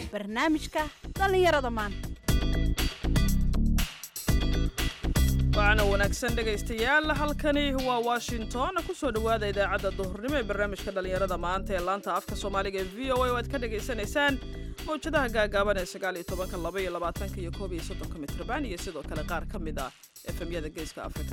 barnaamijka dhallinyarada maanta waana wanaagsan dhegaystayaal halkani waa washington kusoo dhowaada idaacadda duhurnimo ee barnaamijka dhallinyarada maanta ee laanta afka soomaaliga ee v o a oo aad ka dhagaysanaysaan mawjadaha gaagaaban ee sagaal iyo tobanka laba iyo labaatanka iyo koob iyo soddonka mitrban iyo sidoo kale qaar ka mid ah efemyada geeska afrika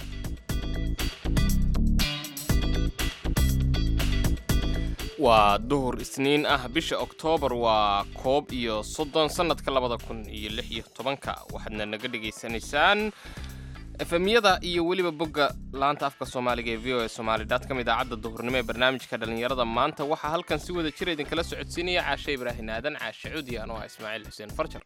waa duhur isniin ah bisha oktoobar waa koob iyo soddon sannadka labada kun iyo lix iyo tobanka waxaadna naga dhegaysanaysaan efemyada iyo weliba bogga laanta afka soomaaliga ee v o e somaali dotcom idaacadda duhurnimo ee barnaamijka dhallinyarada maanta waxaa halkan si wada jira idinkala socodsiinaya caashe ibraahin aadan caashe cudi anoo ah ismaaciil xuseen farjar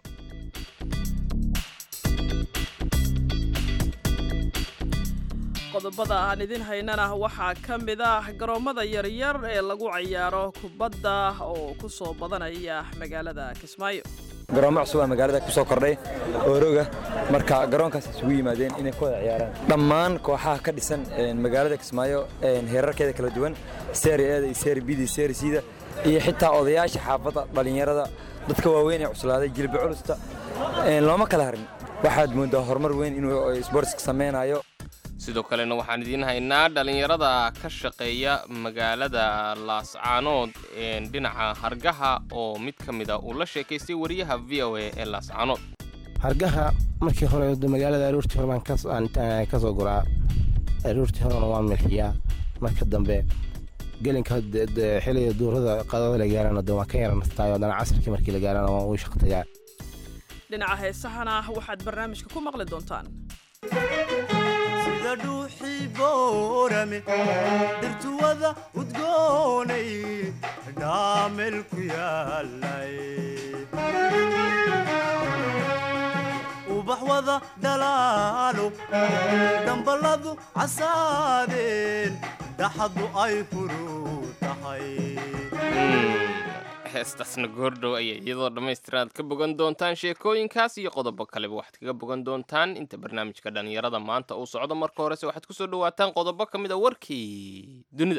qodobada aan idin haynana waxaa ka mid ah garoommada yaryar ee lagu cayaaro kubadda oo ku soo badanaya magaalada kismaayo garoomo cusub aa magaalada ku soo kordhay ooroga marka garoonkaas isugu yimaadeen inay ku wada ciyaaraan dhammaan kooxaha ka dhisan magaalada kismaayo heerarkeeda kala duwan seeri eeda iyo seeri bida iyo seeri siida iyo xitaa odayaasha xaafadda dhallinyarada dadka waaweyn ee cuslaaday jilba culusta looma kala harin waxaad mooddaa horumar weyn inuu sbortska samaynayo sidoo kalena waxaan idiin haynaa dhallinyarada ka shaqeeya magaalada laascaanood dhinaca hargaha oo mid ka mid a uu la sheekaystay wariyaha v o a ee laascaanood hargaha markii hore magaalada aroortii hore baan ka soo guraa aroortii horena waan milxiyaa marka dambe gelinka xiliga duurada qadada la gaarana de waan ka yara nastaayo haddana casirkii markii la gaarana waan uu shaqtayaa dhinaca heesahana waxaad barnaamijka ku maqli doontaan sida dhuuxii boorame dhirtuwada udgoonay dhaamel ku yaalay ubax wada dhalaalo dhamballadu casaadeen dhaxadu ay furuu tahay heestaasna goordhow ayay iyadoo dhammaystiran aad ka bogan doontaan sheekooyinkaas iyo qodobo kaleba waxaad kaga bogan doontaan inta barnaamijka dhallinyarada maanta uu socdo marka horese waxaad ku soo dhowaataan qodobo ka mid a warkii dunida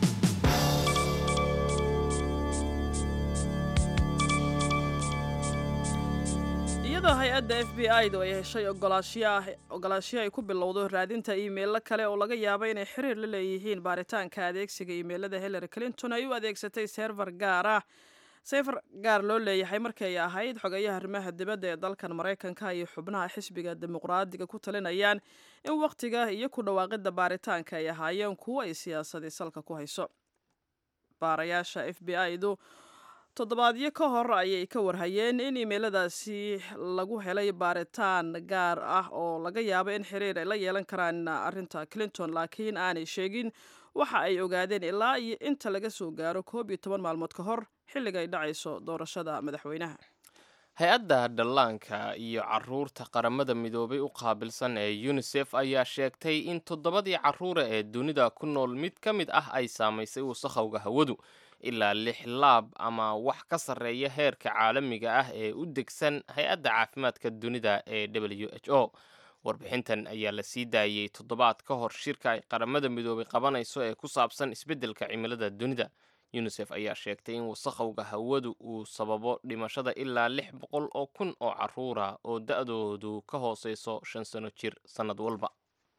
iyadoo hay-adda f b i du ay heshay ogolaashiyo ay ku bilowdo raadinta iimeilo kale oo laga yaabo inay xiriir la leeyihiin baaritaanka adeegsiga iimeilada hillary clinton ay u adeegsatay seerfar gaar ah seefar gaar loo leeyahay markii ay ahayd xogayaha arrimaha dibadda ee dalkan maraykanka iyo xubnaha xisbiga dimuqraadiga ku talinayaan in wakhtiga iyo ku dhawaaqidda baaritaanka ay ahaayeen kuwo ay siyaasadii salka ku hayso baarayaasha f b i du toddobaadyo ka hor ayay ka warhayeen in iimeiladaasi lagu helay baaritaan gaar ah oo laga yaabo in xiriir ay la yeelan karaan arrinta clinton laakiin aanay sheegin waxa ay ogaadeen ilaa iyo inta laga soo gaaro koob iyo toban maalmood ka hor xilliga ay dhacayso doorashada madaxweynaha hay-adda dhallaanka iyo caruurta qaramada midoobay u qaabilsan ee yunisef ayaa sheegtay in toddobadii carruura ee dunida ku nool mid ka mid ah ay saamaysay wasakhowga hawadu ilaa lix laab ama wax ka sarreeya heerka caalamiga ah ee u degsan hay-adda caafimaadka dunida ee w h o warbixintan ayaa la sii daayey toddobaad ka hor shirka ay qaramada midoobay qabanayso ee ku saabsan isbeddelka cimilada dunida yunisef ayaa sheegtay in wasakhowga hawadu uu sababo dhimashada ilaa lix boqol oo kun oo carruura oo da-doodu ka hooseyso shan sano jir sannad walba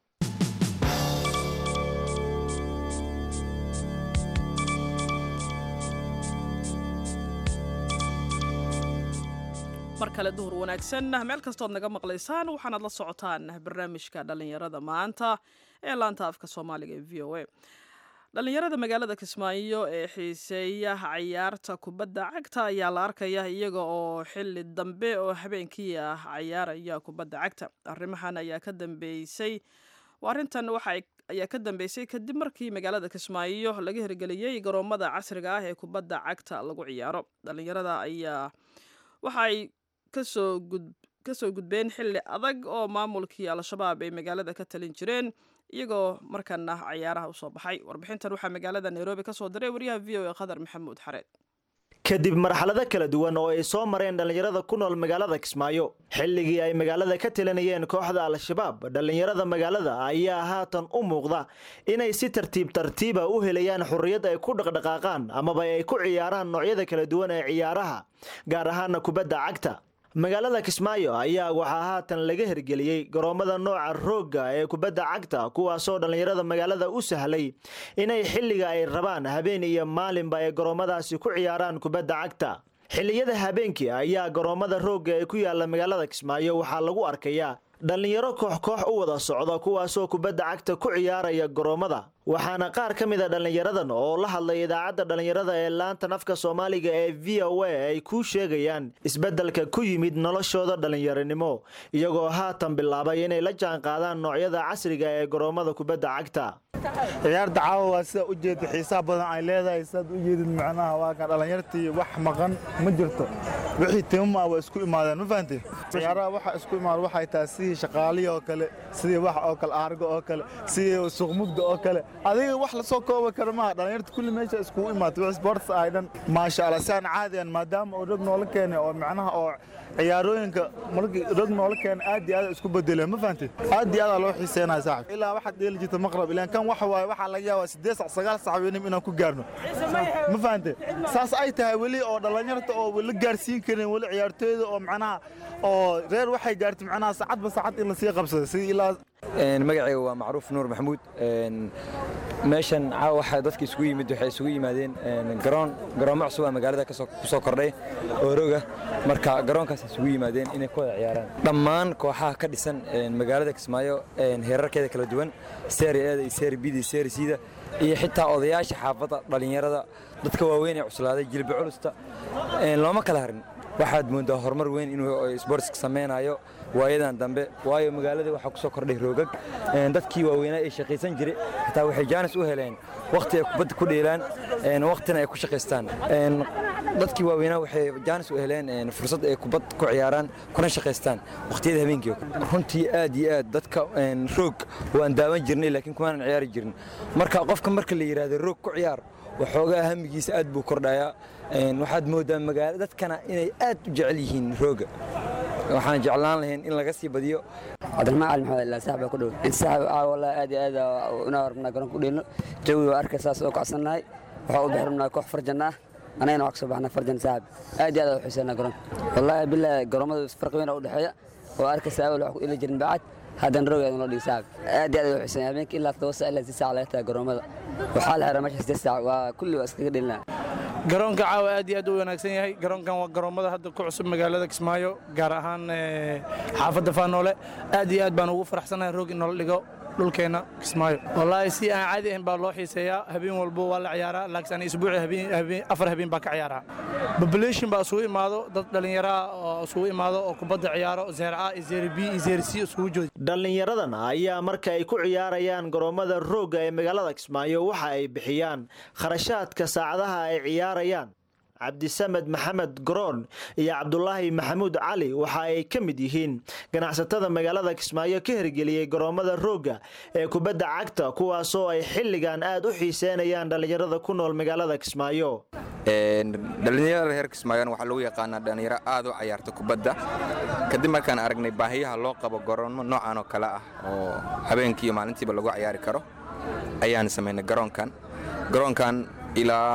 mar kale duhur wanaagsan meel kastood naga maqlaysaan waxaanaad la socotaan barnaamijka dhallinyarada maanta ee laanta afka soomaaliga ee v o a dhallinyarada magaalada kismaayo ee xiiseeya cayaarta kubadda cagta ayaa la arkaya iyaga oo xili dambe oo habeenkii ah cayaaraya kubadda cagta arrimahan ayaa ka dambeysay arrintan waxa ayaa ka dambeysay kadib markii magaalada kismaayo laga hirgeliyey garoomada casriga ah ee kubadda cagta lagu ciyaaro dhallinyarada ayaa waxa ay kasoo gud kasoo gudbeen xilli adag oo maamulkii al-shabaab ay magaalada ka talin jireen iyagoo markana cayaaraha usoo baxay warbixintan waxaa magaalada nairobi kasoo diray wariyaha v o e qadar maxamuud xareed kadib marxalado kala duwan oo ay soo mareen dhallinyarada ku nool magaalada kismaayo xilligii ay magaalada ka talinayeen kooxda al-shabaab dhallinyarada magaalada ayaa haatan u muuqda inay si tartiib tartiiba u helayaan xurriyad ay ku dhaqdhaqaaqaan amaba ay ku ciyaaraan noocyada kala duwan ee ciyaaraha gaar ahaana kubadda cagta magaalada kismaayo ayaa waxaa haatan laga hergeliyey garoommada nooca roogga ee kubadda cagta kuwaasoo dhallinyarada magaalada u sahlay inay xilliga ay rabaan habeen iyo maalinba ay garoommadaasi ku ciyaaraan kubadda cagta xilliyada habeenkii ayaa garoommada roogga ee ku yaala magaalada kismaayo waxaa lagu arkayaa dhallinyaro koox koox u wada socda kuwaasoo kubadda cagta ku ciyaaraya garoommada waxaana qaar ka mid a dhallinyaradan oo la hadlay idaacadda dhallinyarada ee laantan afka soomaaliga ee v o a ay kuu sheegayaan isbeddelka ku yimid noloshooda dhallinyaronimo iyagoo haatan bilaabay inay la jaan qaadaan noocyada casriga ee garoommada kubadda cagta ciyaarta caawa waa sida u jeeda xiisaha badan ay leedahay sidaad u jeedid macnaha waa kan dhallinyartii wax maqan ma jirto wixii timama waa isku imaadeen ma fahanteen ciyaaraha waxa isku imaada waxay tahay sidii shaqaalihi oo kale sidii wax oo kale aargo oo kale sidii suuqmugda oo kale adiga wax la soo kooba kara maaha dhallinyarta kulli meesha iskugu imaatay wix sports ay dhan maasha allah saan caadiyan maadaama uu rog noola keenay oo macnaha oo ciyaarooyinka markii rog noola keenay aad iyo aad isku bedeleen ma fahanteen aad iyo aad loo xiiseenaya saaxib ilaa waxaad dheeli jirta maqrab ilaan kan waxa waaye waxaa laga yaabaa siddeed sac sagaal sac weynimo inaan ku gaarno ma fahanteen saas ay tahay weli oo dhallinyarta oo la gaarsiin karin weli ciyaartooyda oo macnaha oo reer waxay gaartay macnaha saacadba saacad in lasii qabsada sidii ilaa magacayga waa macruuf nuur maxamuud meeshan caawa waxaa dadka isugu yimid waxay isugu yimaadeen garoon garoommo cusub aa magaalada ku soo kordhay oo roga marka garoonkaas isugu yimaadeen inay ku wada ciyaaraan dhammaan kooxaha ka dhisan magaalada kismaayo heerarkeeda kala duwan seeri eeda iyo seeri bida iyo seeri siida iyo xitaa odayaasha xaafadda dhallinyarada dadka waaweyn ee cuslaaday jilba culusta looma kala harin waxaad moodaa horumar weyn inuu sportska samaynayo waayadan dambe waayo magaalada waxaa ku soo kordhay roogag dadkii waaweynaa ee shaqaysan jiray xitaa waxay jaanis u heleen wakhti ay kubadda ku dheelaan wakhtina ay ku shaqaystaan dadkii waaweynaa waxay jaanis u heleen fursad ay kubad ku ciyaaraan kuna shaqaystaan wakhtiyada habeenkii runtii aad iyo aad dadka roog waan daawan jirnay laakiin kumaanan ciyaari jirin marka qofka marka la yidhaahdo roog ku ciyaar waxoogaa hamigiisa aad buu kordhayaa waxaad moodaa magaala dadkana inay aad u jecel yihiin rooga waxaan jeclaan lahayn in laga sii badiyo cabdiraxmaan cali maxamed ilaa saaxib baa ku dhow in saaxib aa wallahi aad iyo aad inaa rabnaa garoonka u dheelno jawi waa arkay saas oo kacsannahay waxaa u bixi rabnaa koox farjan ah anagana waa ka soo baxnaa farjan saaxib aad iyo aad u xiiseynaa garoonka wallaahi bilaahi garoomada farqi weyn u dhexeeya oo arkaysa awal wax ku ili jirin bacad haddana rogeeda loo dhigi saaxib aad iyo aad u xiiseynaa habeenkii ilaa todoba saac ilaa si saac laga taga garoomada waxaa la xiraa meesha sideed saac waa kulli waa iskaga dhelinaa garoonka caawa aad iyo aad u wanaagsan yahay garoonkan waa garoommada hadda ku cusub magaalada kismaayo gaar ahaan xaafadda faanoole aad iyo aad baan ugu faraxsanahay roog in noola dhigo dhulkeenna kismaayo wallaahi si aan caadi ahayn baa loo xiiseeyaa habeen walbo waa la ciyaaraa laakiin ani isbuuci afar habeen baa ka ciyaaraa population baa isugu imaado dad dhallinyaraha oo isugu imaado oo kubadda ciyaaro zeer a iyo zeer b iyo zeer c isugu jooda dhallinyaradan ayaa marka ay ku ciyaarayaan garoommada roogga ee magaalada kismaayo waxa ay bixiyaan kharashaadka saacadaha ay ciyaarayaan cabdisamed maxamed goroon iyo cabdulaahi maxamuud cali waxa ay ka mid yihiin ganacsatada magaalada kismaayo ka hirgeliyey garoommada roogga ee kubadda cagta kuwaasoo ay xilligan aad u xiiseynayaan dhallinyarada ku nool magaalada kismaayo dhallinyarada reer kismaayoona waxaa lagu yaqaanaa dhallinyaro aad u cayaarta kubadda kadib markaan aragnay baahiyaha loo qabo garoonmo noocan oo kale ah oo habeenkii iyo maalintiiba lagu ciyaari karo ayaan samaynay garoonkan garoonkan ilaa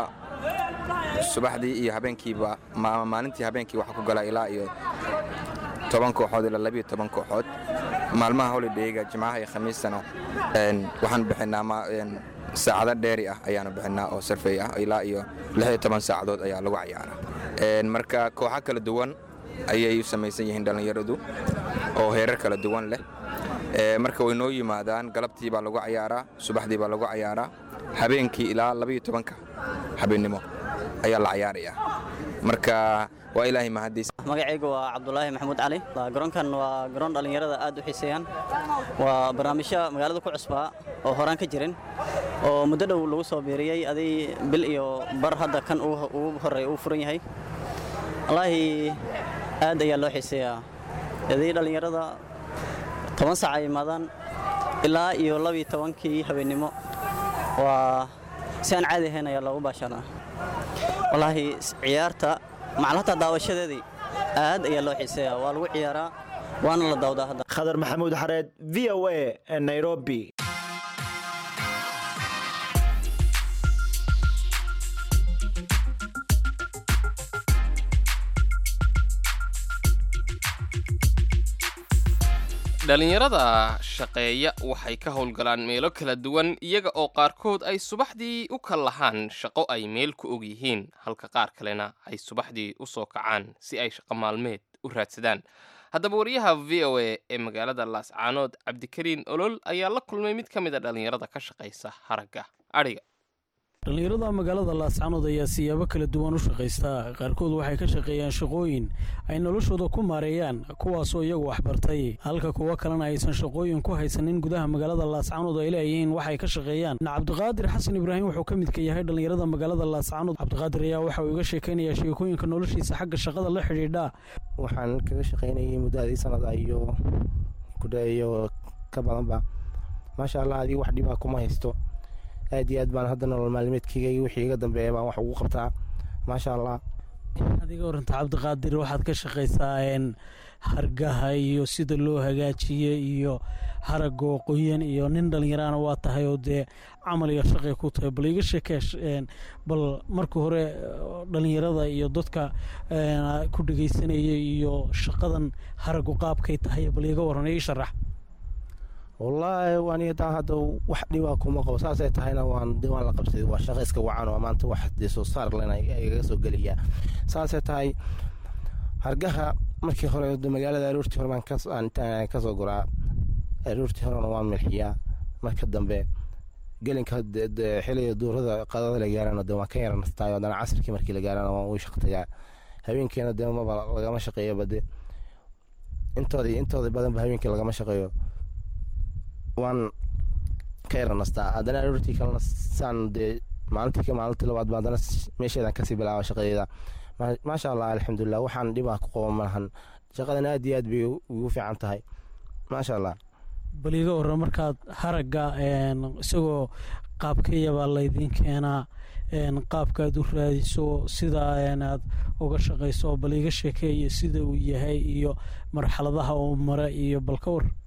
subaxdii iyo habeenkiiba maalintii habeenkii waxaa ku gala ilaa iyo toban kooxood ilaa labiyo toban kooxood maalmaha holidayga jimcaha iyo khamiistana waxaan bixinaa saacado dheeri ah ayaanu bixinaa oo sarfey ah ilaa iyo lixiyo toban saacadood ayaa lagu cayaaraa marka kooxo kala duwan ayay u samaysan yihiin dhallinyaradu oo heerar kala duwan leh marka way noo yimaadaan galabtii baa lagu cayaaraa subaxdii baa lagu cayaaraa habeenkii ilaa labiyo tobanka habeennimo ayaa la cayaarayaa marka waa ilaahay mahadiis magacaygu waa cabdulaahi maxamuud cali garoonkan waa garoon dhallinyarada aad u xiiseeyaan waa barnaamijyo magaalada ku cusbaa oo horaan ka jirin oo muddo dhow lagu soo biiriyey aday bil iyo bar hadda kan ugu horreeya uu furan yahay wallaahi aad ayaa loo xiiseeyaa aday dhallinyarada toban saac ay imaadaan ilaa iyo labiyo tobankii habeennimo waa si aan caadi ahayn ayaa loogu baasharaa wallaahi ciyaarta macal hataa daawashadeedii aad ayaa loo xiiseeyaa waa lagu ciyaaraa waana la dawdaa hadda khadar maxamuud xareed v o a nairobi dhalinyarada shaqeeya waxay ka howlgalaan meelo kala duwan iyaga oo qaarkood ay subaxdii u kal lahaan shaqo ay meel ku og yihiin halka qaar kalena ay subaxdii u soo kacaan si ay shaqo maalmeed u raadsadaan haddaba wariyaha v o a ee magaalada laascaanood cabdikariin olol ayaa la kulmay mid ka mid a dhalinyarada ka shaqaysa haragga adhiga dhallinyarada magaalada laascanood ayaa siyaabo kala duwan u shaqaysta qaarkood waxay ka shaqeeyaan shaqooyin ay noloshooda ku maareeyaan kuwaasoo iyagu waxbartay halka kuwo kalena aysan shaqooyin ku haysanin gudaha magaalada laascanood ay leeyihiin waxay ka shaqeeyaan cabdiqaadir xasan ibraahim wuxuu ka midka yahay dhallinyarada magaalada laascanood cabdiqaadir ayaa waxa uu iga sheekaynayaa sheekooyinka noloshiisa xagga shaqada la xidhiidha waxaan kaga shaqaynayay muddadii sanada iyo kudhaeyo ka badanba maasha allah adiga wax dhibaa kuma haysto aad iyo aad baan hadda nolol maalmeedkayga iyo wixii iga dambeeya baan wax ugu qabtaa maasha allah adiga waranta cabdiqaadir waxaad ka shaqaysaa hargaha iyo sida loo hagaajiye iyo haragoo qoyan iyo nin dhallinyaraana waa tahay oo dee camal iyo shaqay ku tahay bal iga sheekee bal marka hore dhallinyarada iyo dadka ku dhegaysanaya iyo shaqadan haragu qaabkay tahay bal iga waran ii sharax wallaahi aniga taa hadda wax dhibaa kuma qabo saasay tahayna waan de waan la qabsaday waa shaqo iska wacan oo maanta wax dee soo saar lena igaga soo gelayaa saasay tahay hargaha markii hore magaalada aroortii hore baan kasoo guraa aroortii horena waan milxiyaa marka dambe gelinka xiliga duurada qadada la gaarana de waan ka yara nastaayo haddana casirkii markii la gaarana waan u shaqtayaa habeenkiina de maba lagama shaqeeyo bade intooda intooda badanba habeenkii lagama shaqeeyo waan ka yara nastaa haddana aroortii kalena saan dee maalintii maalintii labaad ba haddana meesheedan kasii bilaaba shaqadeeda maasha allah alxamdulilah waxaan dhibaa ku qabo malahan shaqadan aad iyo aad bay ugu fiican tahay maasha allah bal iga waran markaad haragga isagoo qaabkayabaa laydiin keenaa qaabkaad u raadiso sida aad uga shaqayso bal iga sheekeeya sida uu yahay iyo marxaladaha uu mara iyo bal ka war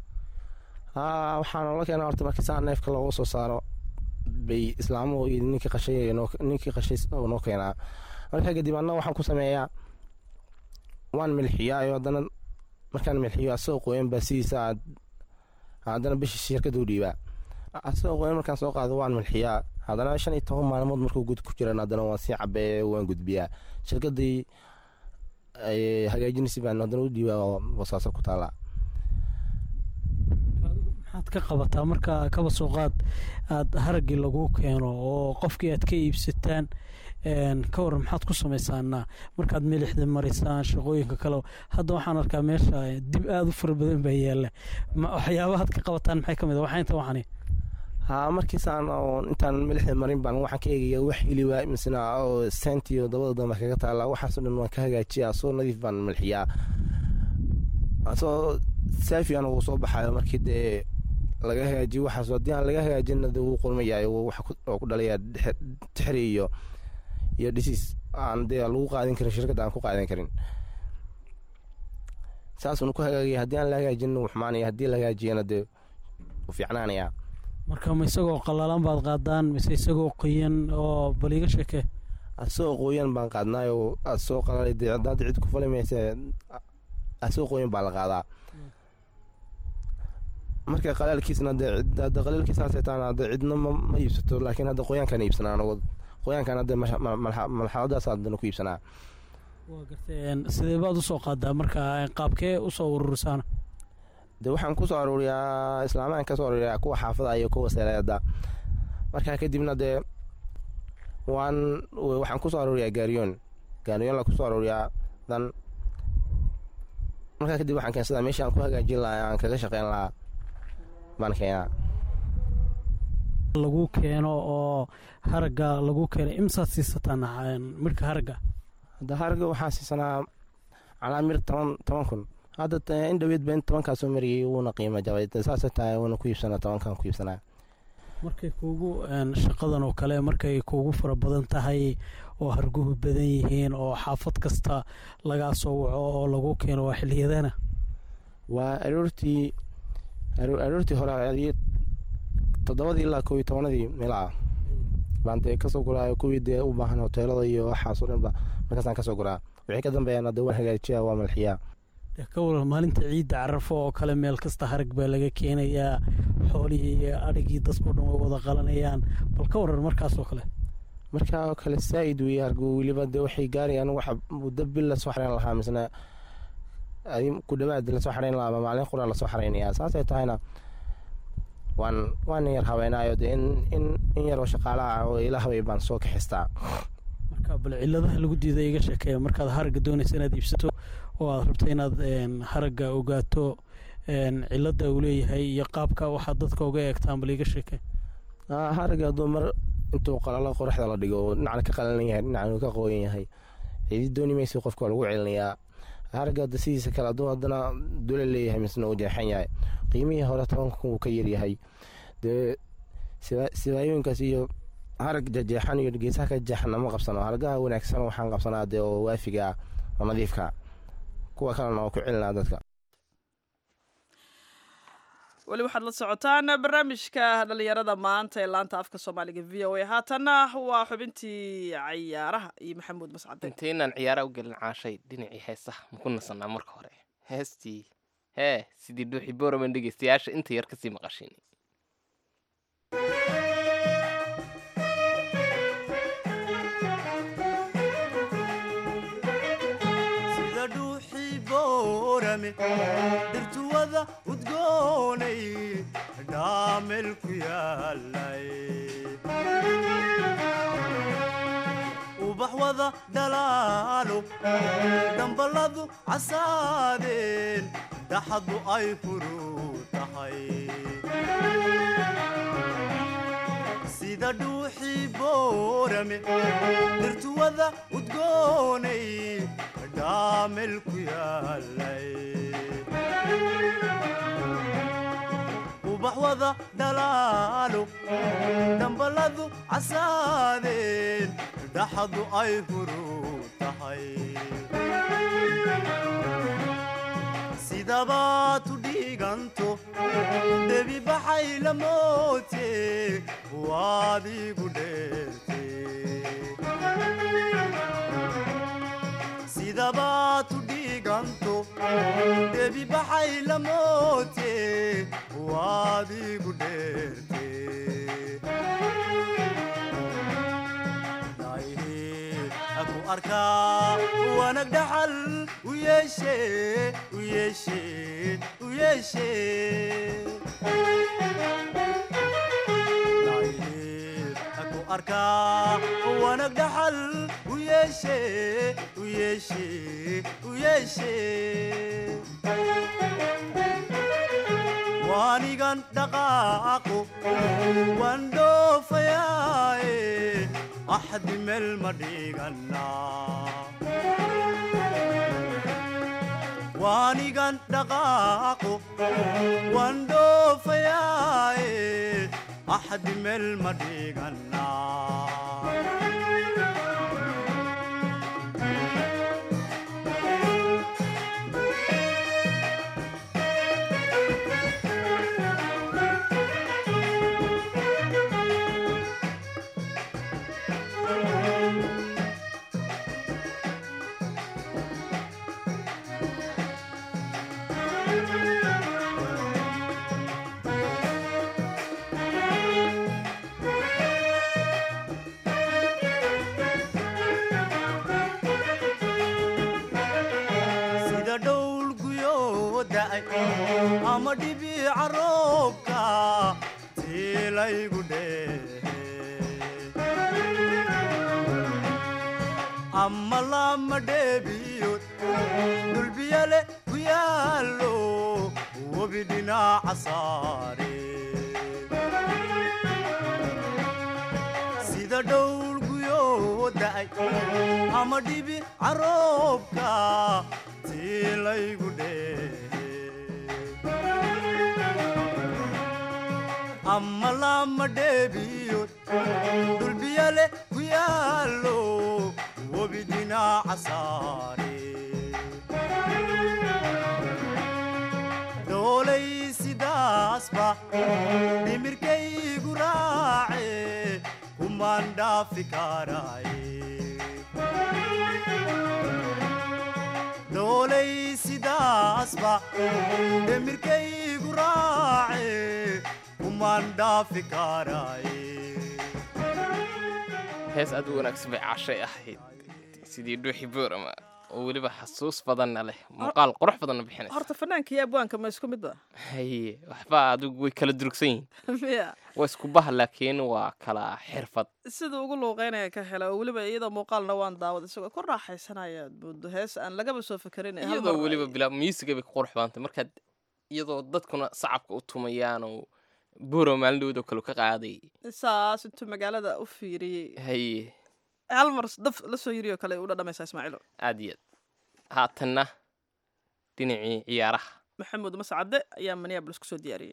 waxaa noola keena horta markii saa neefka loogu soo saaro bay islaamuhu iyo ninkii qashay ninkii qashay noo keenaa markaa kadib anna waxaan ku sameeyaa waan milxiyaa iyo haddana markaan milxiyo asagoo qoyan baa sidiisa haddana bisha shirkada u dhiibaa asagoo qoyan markaan soo qaado waan milxiyaa haddana shan iyo toban maalmood markuu gud ku jiran haddana waan sii cabeeye waan gudbiyaa shirkadii hagaajinaysi baan haddana u dhiibaa oo wasaaso ku taallaa maxaad ka qabataa marka kaba soo qaad aada haraggii lagu keeno oo qofkii aad ka iibsataan ka waran maxaad ku samaysaana markaad milixda marisaan shaqooyinka kale hadda waxaan arkaa meesha dib aada u fara badan baa yaalla waxyaabahaad ka qabataan maxay ka mid waxaa inta waxani ha markiisaan intaan milixda marin baan waxaan ka eegaya wax iliwa misna oo sentiyo dabada dambe kaga taala waxaasoo dhan waan ka hagaajiyaa soo nadiif baan milxiyaa asoo saafigan uu soo baxayo markii dee laga hagaajiyo waxaas haddii aan laga hagaajinna dee wuu qulmayayo wax ku dhalayaa tixri iyo iyo dhisiis aan dee lagu qaadin karin shirkadda aan ku qaadan karin saasuun ku hagaagaya haddii aan la hagaajinna wuu xumaanaya haddii la hagaajiyana dee wuu fiicnaanayaa marka ma isagoo qalalan baad qaadaan mise isagoo qoyan oo bal iga sheekee asagoo qoyan baan qaadnaayo asagoo qalalay dee haddaad cid ku fali mayse asagoo qoyan baa la qaadaa marka qalaalkiisna dee hadda qalaalkiisaasay taana hadda cidna ma iibsato laakiin hadda qoyaankaan iibsanaa anagu qoyaankaan hadda malxaladaas haddana ku iibsanaa waa garteen sidee baad usoo qaadaa marka qaabkee usoo ururisaan de waxaan kusoo aruuriyaa islaamaan kasoo aruuriyaa kuwa xaafada iyo kuwa seleeda markaa kadibna dee waan waxaan kusoo aruuriyaa gaariyoon gaariyoon la kusoo aruuriyaa dan markaa kadib waxaan keensadaa meeshii aan ku hagaajin lahaa aan kaga shaqeyn lahaa baan keenaa lagu keeno oo haragga lagu keeno imsaad siisataan midhka haragga hadda haragga waxaan siisanaa calaa mir toban toban kun hadda in dhaweed ba in tobankaa soo mariyay wuuna qiimo jabay saasay tahay wuuna ku iibsanaa tobankan ku iibsanaa markay kuugu shaqadan oo kale markay kuugu fara badan tahay oo harguhu badan yihiin oo xaafad kasta lagaa soo waco oo lagu keeno waa xiliyadana waa aroortii aroortii hore toddobadii ilaa koob iyo tobanadii meelaha baan dee kasoo guraa kuwii dee u baahan hoteelada iyo waxaasoo dhanba markaasaan kasoo guraa wixii ka dambeeyana dee waan hagaajiyaa waa malxiyaa ka waran maalinta ciidda carafo oo kale meel kasta harag baa laga keenayaa xoolihii iyo adhigii dadkao dhan way wada qalanayaan bal ka waran markaasoo kale markaa oo kale saa'id weeye hargu weliba dee waxay gaarayaan waxa muddo bil lasoo xarayn lahaa misna ku dhawaad lasoo xarayn lahaa ama maalin qura lasoo xaraynayaa saasay tahayna waan waan yar haweenaayo dee in in in yaroo shaqaalaha oo ila hawey baan soo kaxistaa marka bal ciladaha lagu diida iga sheekeeya markaad haragga doonaysa inaad iibsato oo aad rabto inaad haragga ogaato cilada uu leeyahay iyo qaabka waxaad dadka uga eegtaan bal iga sheekee haragga hadduu mar intuu qalalo qoraxda la dhigo oo dhinacna ka qalalan yahay dhinacna ka qooyan yahay cidi dooni maysa qofka waa lagu celinayaa haragga hadda sidiisa kale hadduu haddana dule leeyahay misna uu jeexan yahay qiimihii hore tobanka kun uu ka yaryahay dee sibaayooyinkaas iyo harag jajeexan iyo geesaha ka jeexan nama qabsano haragaha wanaagsan waxaan qabsanaa dee oo waafiga ah oo nadiifka kuwa kalena oo ku celinaa dadka weli waxaad la socotaan barnaamijka dhalinyarada maanta ee laanta afka soomaaliga v o a haatanna waa xubintii cayaaraha iyo maxamuud mascade intaynaan ciyaaraha u gelin caashay dhinacii heesaha maku nasanaa marka hore heestii hee sidii dhuuxi boraman dhegeystayaasha inta yar kasii maqashin sida dhuuxii boorame dhirtuwada udgoonay dhaamel ku yaalay ubax wada dhalaalo dhamballadu casaadeen dhaxadu ay furuu tahay sida dhuuxii boorame dhirtuwada udgoonay dhaamel ku yaalay ubax wada dhalaalo dhamballadu casaadeen dhaxadu ay furuu tahay sidabaad u dhiiganto debi baxay la moote waad igu dheerte sidabaad u dhiiganto debi baxay la moote waad igu dheerte aku arkaa wanag dhaxal u yeeshe u yeeshe u yeeshe aku arkaa wanag dhaxal u yeeshe u yeeshe u yeeshe waanigan dhaqaaqo waan dhoofayaaye axdi meel ma dhiganaa waanigan dhaqaaqo waan dhoofayaaye axdi meel ma dhiganaa sida dhowl guyoo da'ay ama dhibiica roobka tiilaygu dheehe ama lama dheebiyood dulbiyale ku yaallo webi dhinaca saare sida dhowl guyoo da'ay ama dhibi caroobka tiilaygu dheehe ama lama dheebiyood dhulbiyale ku yaallo webi dhinaca saare doolay sidaasba dhimirkaygu raace kumaan dhaafi karaaye doolay sidaasba dhimirkaygu raace kumaan dhaafi karaaye hees aad u wanaagsan bay cashay ahayd sidii dhuuxi boorama oo weliba xasuus badanna leh muuqaal qurux badanna bixinaysa horta fanaanka iyo abwaanka ma isku mid ba haye waxba adigu way kala durugsan yihiin miya waa isku bah laakiin waa kala xirfad siduu ugu luuqeynaya ka hela oo weliba iyadoo muuqaalna waan daawad isagoo ku raaxaysanaya buundo hees aan lagaba soo fekerin hal iyadoo mar weliba bilaa muusiga bay ku qurux badantay markaad iyadoo dadkuna sacabka u tumayaan oo booro maalindhowda kale ka qaaday saas intuu magaalada u fiiriyey haye hal mar daf la soo yiri oo kale u dhadhamaysaa ismaaciilo aad iyo aad haatanna dhinacii ciyaaraha maxamuud mascade ayaa minneapolis kusoo diyaariyey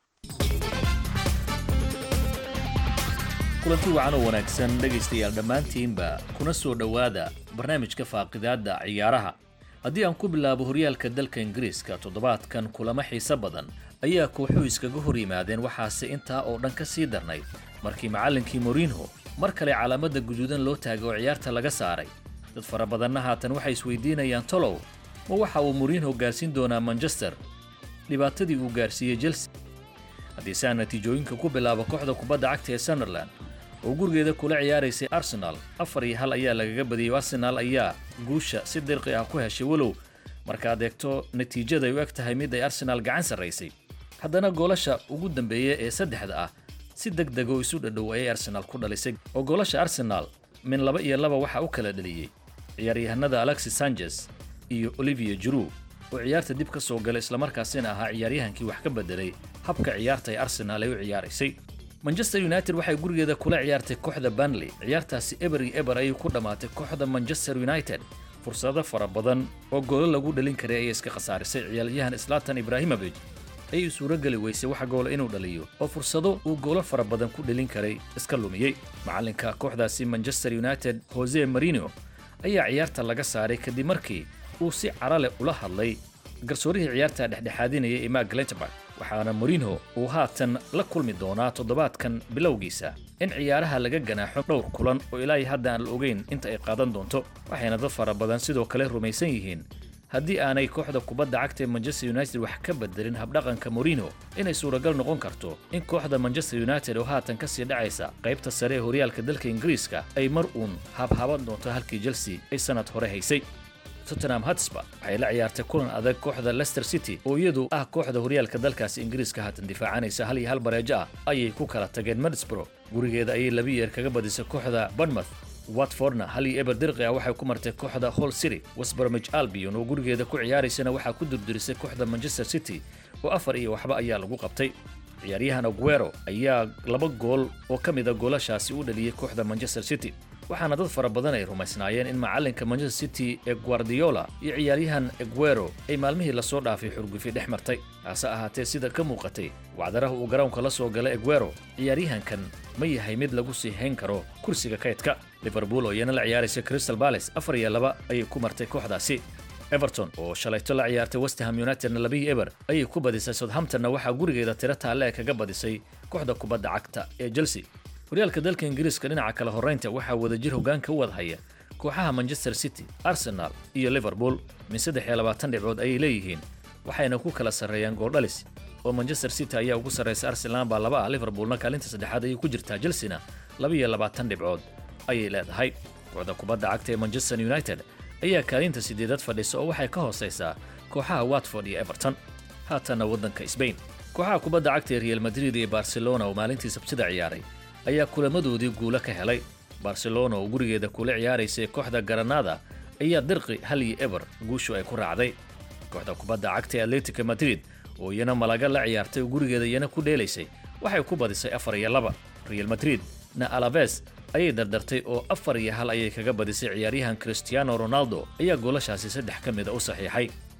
kulanti wacan oo wanaagsan dhegaystayaal dhammaantiinba kuna soo dhowaada barnaamijka faaqidaadda ciyaaraha haddii aan ku bilaabo horyaalka dalka ingiriiska toddobaadkan kulamo xiise badan ayaa kooxuhu iskaga hor yimaadeen waxaase intaa oo dhan ka sii darnayd markii macallinkii morinho mar kale calaamadda guduudan loo taagay oo ciyaarta laga saaray dad fara badanna haatan waxay isweydiinayaan tolow ma waxa uu morinho gaarsiin doonaa manchester dhibaatadii uu gaarsiiyey chelsea haddii saa natiijooyinka ku bilaabo kooxda kubadda cagta ee sunderland oo gurigeeda kula ciyaaraysay arsenal afar iyo hal ayaa lagaga badiyey arsenal ayaa guusha si dirqi ah ku heshay walow markaad eegto natiijada ay u eg tahay mid ay arsenal gacan sarraysay haddana goolasha ugu dambeeya ee saddexda ah si deg deg oo isu dhadhow ayay arsenal ku dhalisay oo goolasha arsenal min laba iyo laba waxaa u kala dhaliyey ciyaaryahanada alexis sanchez iyo olivia juru oo ciyaarta dib ka soo galay islamarkaasina ahaa ciyaaryahankii wax ka bedelay habka ciyaarta ee arsenal ay u ciyaaraysay manchester united waxay gurigeeda kula ciyaartay kooxda banley ciyaartaasi eber iyo eber ayay ku dhammaatay kooxda manchester united fursado fara badan oo goolo lagu dhalin karay ayay iska khasaarisay ciyaaryahan slatan ibrahimovic ayay suurogeli weysay wax goola inuu dhaliyo oo fursado uu goolo fara badan ku dhalin karay iska lumiyey macallinka kooxdaasi manchester united jose marino ayaa ciyaarta laga saaray kadib markii uu si carale ula hadlay garsoorihii ciyaarta dhexdhexaadinaya ee mark glenterburg waxaana morinho uu haatan la kulmi doonaa toddobaadkan bilowgiisa in ciyaaraha laga ganaaxo dhowr kulan oo ilaa hadda aan la ogeyn inta ay qaadan doonto waxayna dad fara badan sidoo kale rumaysan yihiin haddii aanay kooxda kubadda cagta ee manchester united wax ka bedelin habdhaqanka morinho inay suuragal noqon karto in kooxda manchester united oo haatan ka sii dhacaysa qaybta sare ee horyaalka dalka ingiriiska ay mar uun habhaban doonto halkii chelsea ay sannad hore haysay tottenham hotspur waxay la ciyaartay kulan adag kooxda leicester city oo iyadu ah kooxda horyaalka dalkaasi ingiriiska haatan difaacanaysa hal iyo hal bareejo ah ayay ku kala tageen middlesbrough gurigeeda ayay laba yeer kaga badisay kooxda bournemouth watfordna hal iyo eber dirqi ah waxay ku martay kooxda hall city westbromwich albion oo gurigeeda ku ciyaaraysana waxaa ku durdurisay kooxda manchester city oo afar iyo waxba ayaa lagu qabtay ciyaaryahan aguero ayaa laba gool oo ka mid a goolashaasi u dhaliyey kooxda manchester city waxaana dad fara badan ay rumaysnaayeen in macallinka manchester city ee guardiola iyo ciyaaryahan eguero ay maalmihii lasoo dhaafay xurgufi dhex martay hase ahaatee sida ka muuqatay wacdaraha uu garoonka la soo galay eguero ciyaaryahankan ma yahay mid lagu sii hayn karo kursiga kaydka liverpool oo iyana la ciyaaraysa crystal palace afar iyo laba ayay ku martay kooxdaasi everton oo shalayto la ciyaartay westham unitedna labiyi eber ayay ku badisay southamptonna waxaa gurigeeda tiro taalle ee kaga badisay kooxda kubadda cagta ee chelsea horyaalka dalka ingiriiska dhinaca kale horraynta waxaa wadajir hoggaanka u wada haya kooxaha manchester city arsenal iyo liverpool min saddex iyo labaatan dhibcood ayay leeyihiin waxayna ku kala sarreeyaan gooldhalis oo manchester city ayaa ugu sarraysa arsenal baa laba ah liverpoolna kaalinta saddexaad ayay ku jirtaa chelsea-na laba iyo labaatan dhibcood ayay leedahay kooxda kubadda cagta ee manchester united ayaa kaalinta sideedad fadhisa oo waxay ka hoosaysaa kooxaha watford iyo everton haatanna waddanka sbain kooxaha kubadda cagta ee real madrid iyo barcelona oo maalintii sabtida ciyaaray ayaa kulamadoodii guulo ka helay barcelona oo gurigeeda kula ciyaaraysay kooxda garanada ayaa dirqi hal iyo eber guushu ay ku raacday kooxda kubadda cagta ee atletica madrid oo iyana malaga la ciyaartay oo gurigeeda iyana ku dheelaysay waxay ku badisay afar iyo laba real madrid na alaves ayay dardartay oo afar iyo hal ayay kaga badisay ciyaaryahan cristiano ronaldo ayaa goolashaasi saddex ka mida u saxiixay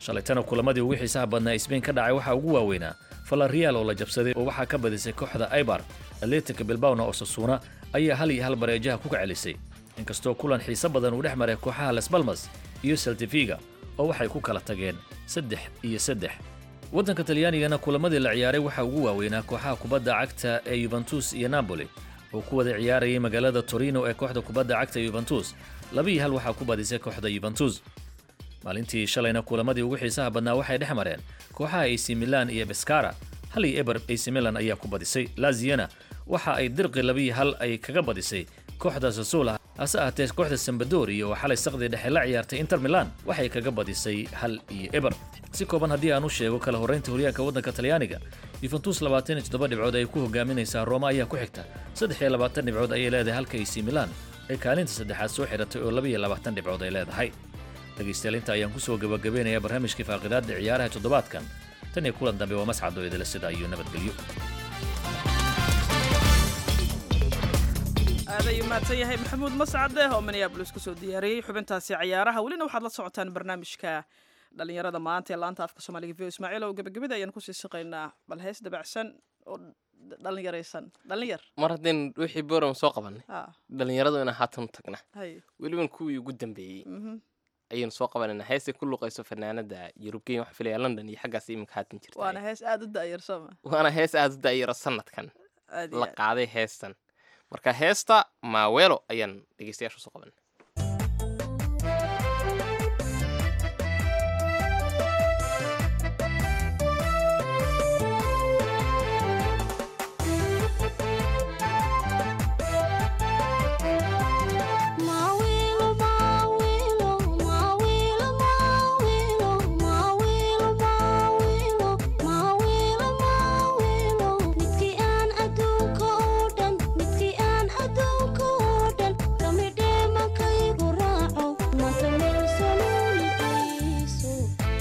shalaytana kulamadii ugu xiisaha badnaa sbain ka dhacay waxaa ugu waaweynaa falarial oo la jabsaday oo waxaa ka badisay kooxda aibar atletica bilbawna oo sasuuna ayaa hal iyo hal bareejaha ku kacelisay inkastoo kulan xiise badan uu dhex maray kooxaha las balmas iyo seltifiga oo waxay ku kala tageen saddex iyo saddex waddanka talyaanigana kulamadii la ciyaaray waxaa ugu waaweynaa kooxaha kubadda cagta ee yuventus iyo napoli oo ku wada ciyaarayay magaalada torino ee kooxda kubadda cagta yuventus laba iyo hal waxaa ku badisay kooxda yuventus maalintii shalayna kulamadii ugu xiisaha badnaa waxay dhex mareen kooxaha ac milan iyo beskara hal iyo eber ac milan ayaa ku badisay laziyana waxa ay dirqi labiyo hal ay kaga badisay kooxda sasula hase ahaatee kooxda sambadori oo xalay saqdii dhexe la ciyaartay inter milan waxay kaga badisay hal iyo eber si kooban haddii aan u sheego kala horraynta horyaalka waddanka talyaaniga yuventus labaatan iyo toddoba dhibcood ay ku hogaaminaysaa rooma ayaa ku xigta saddex iyo labaatan dhibcood ayay leedahay halka ac milan ay kaalinta saddexaad soo xidhatay oo laba iyo labaatan dhibcood ay leedahay dhegaystayaal inta ayaan kusoo gabagabeynayaa barnaamijkii faaqidaadda ciyaaraha toddobaadkan tan iyo kulan dambe waa mascado idila sida iyo nabadgelyo aaday mahadsan yahay maxamuud mascade oo minneabolis kusoo diyaariyey xubintaasi ciyaaraha welina waxaad la socotaan barnaamijka dhalinyarada maanta ee laanta afka soomaaliga v ismaaciil oo gebagabada ayaan kusii siqaynaa bal hees dabacsan oo dhalinyaraysan dhalinyar mar haddeen wixii boram soo qabanay Ah. dhalinyaradu inaan haatan u tagna hay weliban kuwii ugu dambeeyey Mhm. ayaynu soo qabanayna heestay ku luqayso fanaanada yurubgeyn waxaa filaya london iyo xaggaas iminka haatan jirta waana hees aada u da'yar sooma waana hees aada u da'yaro sanadkan Aad iyo la aad. qaaday heestan marka heesta maaweelo ayaan dhegeystayaasha soo qabanay Mawilo, mawilo, mawilo, mawilo, mawilo, mawilo, mawilo, mawilo. Midkii aan adduunka oo dhan, midkii aan adduunka oo dhan, kamidhee makaygu raaco, maanta meel saloolidayso.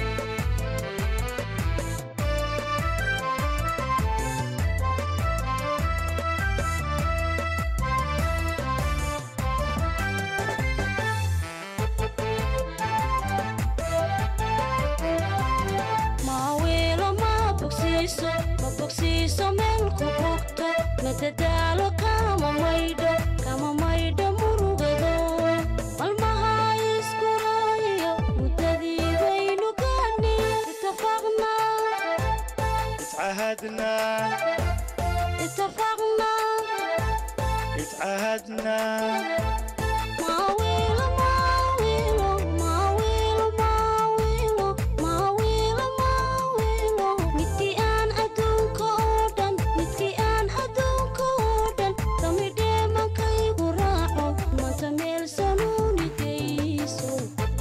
Mawilo ma bogsiiso, ma bogsiiso meel ku bogto, madadaalo kama maydho, kama maydho murugado. Malmaha isku raayo, muddadii baynu gaadhnay, itafaqnaa, اتعهدنا itafaqnaa. اتعهدنا Mawilo, mawilo, mawilo, mawilo, mawilo, mawilo. Midkii aan adduunka oo dhan, midkii aan adduunka oo dhan, kamidhee makaygu raaco, maanta meel sanuuni geyso.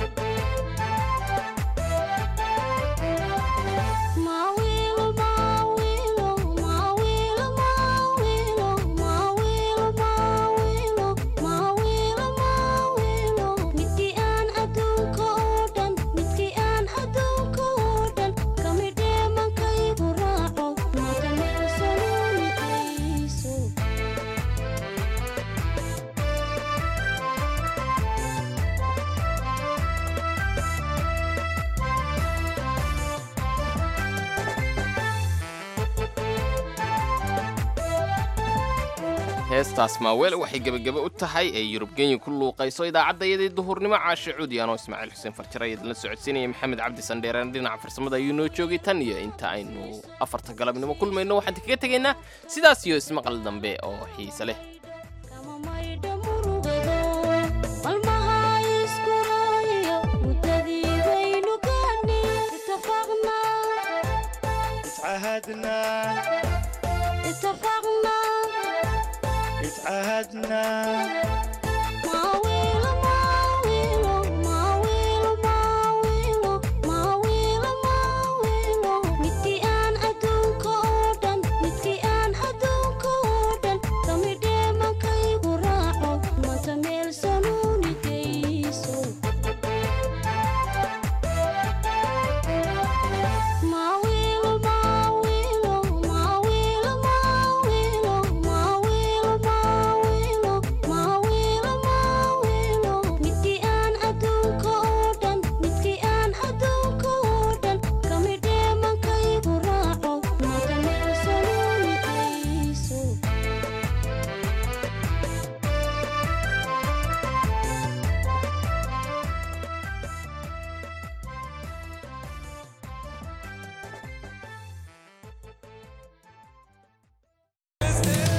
Mawilo, mawilo, mawilo, mawilo, mawilo, mawilo, mawilo, mawilo. Midkii aan adduunka oo dhan, midkii aan adduunka oo dhan, kamidhee makaygu raaco, maanta meel sanuuni geyso. heestaas maaweelo waxay gebagebe u tahay ee yurubgeenya ku luuqayso idaacaddayadii duhurnimo caashe cuudi anoo ismaaciil xuseen farjare idinla socodsiinaya maxamed cabdi sandheereen dhinaca farsamada ayuu noo joogay tan iyo inta aynu afarta galabnimo kulmayno waxaan kaga tegaynaa sidaas iyo ismaqal dambe oo xiise leh Malmaha isku raayo, muddadii baynu gaadhnay, itafaqnaa, اتعهدنا itafaqnaa. اتعهدنا